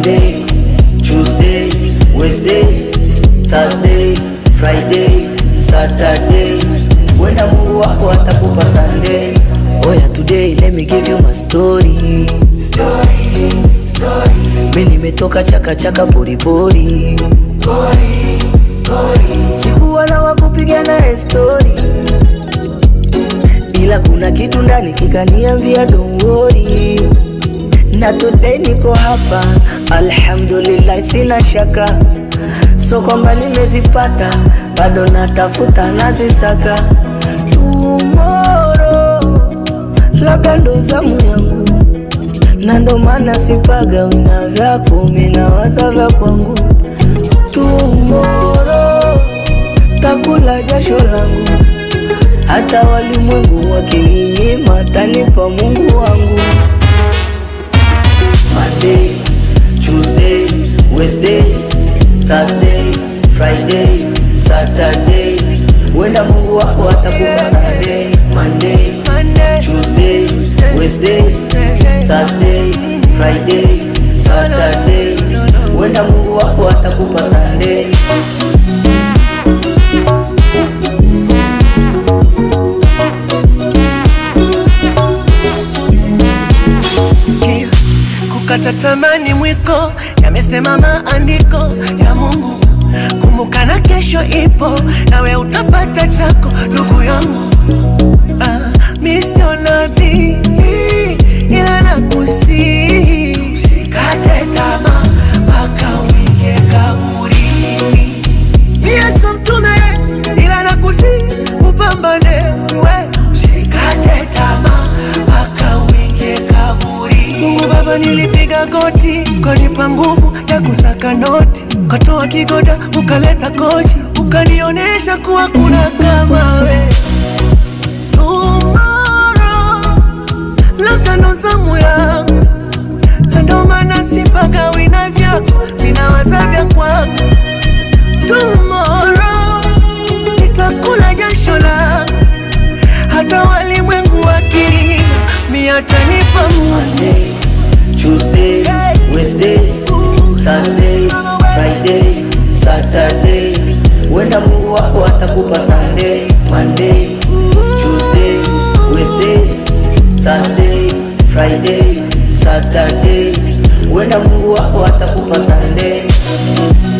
Monday, Tuesday, Wednesday, Thursday, Friday, Saturday. Wenda Mungu wako atakupa Sunday. Oya today let me give you my story. Story, story. Mimi nimetoka chaka chaka pori pori. Pori, pori. Sikuwa na wakupiga naye story. Ila kuna kitu ndani kikaniambia don't worry. Na today niko hapa, alhamdulillah, sina shaka, so kwamba nimezipata, bado natafuta nazisaka. Tomorrow labda ndo zamu yangu, na ndo maana sipaga wina vyako, minawaza vya kwangu. Tomorrow takula jasho langu, hata walimwengu wakininyima, tanipa Mungu wangu. Monday, Tuesday, Wednesday, Thursday, Friday, Saturday. Wenda Mungu wako atakupa Sunday. Monday, Monday, Tuesday, Wednesday, Thursday, Friday, Saturday. Wenda Mungu wako atakupa Sunday. sikia, kukata tamani mwiko, yamesema maandiko ya Mungu. Kumbuka na kesho ipo, nawe utapata chako, ndugu yangu. Ah, mi sio nabii, ila nakusihi usikate tamaa mpaka uingie kaburini. Mie sio mtume ila nakusihi upambane we, usikate tamaa mpaka uingie kaburi. Mungu Baba, nilipiga goti, ukanipa nguvu ya kusaka noti, ukatoa kigoda, ukaleta kochi, ukanionyesha kuwa kuna kama we. Tomorrow labda ndo zamu yangu, na ndo maana sipagawi na vyako, ninawaza vya kwangu tomorrow nitakula jasho langu, hata walimwengu wakininyima, mi atanipa Mungu. Monday, Tuesday, Wednesday, Thursday, Friday, Saturday. Wenda Mungu wako atakupa Sunday. Monday, Tuesday, Wednesday, Thursday, Friday, Saturday. Wenda Mungu wako atakupa Sunday.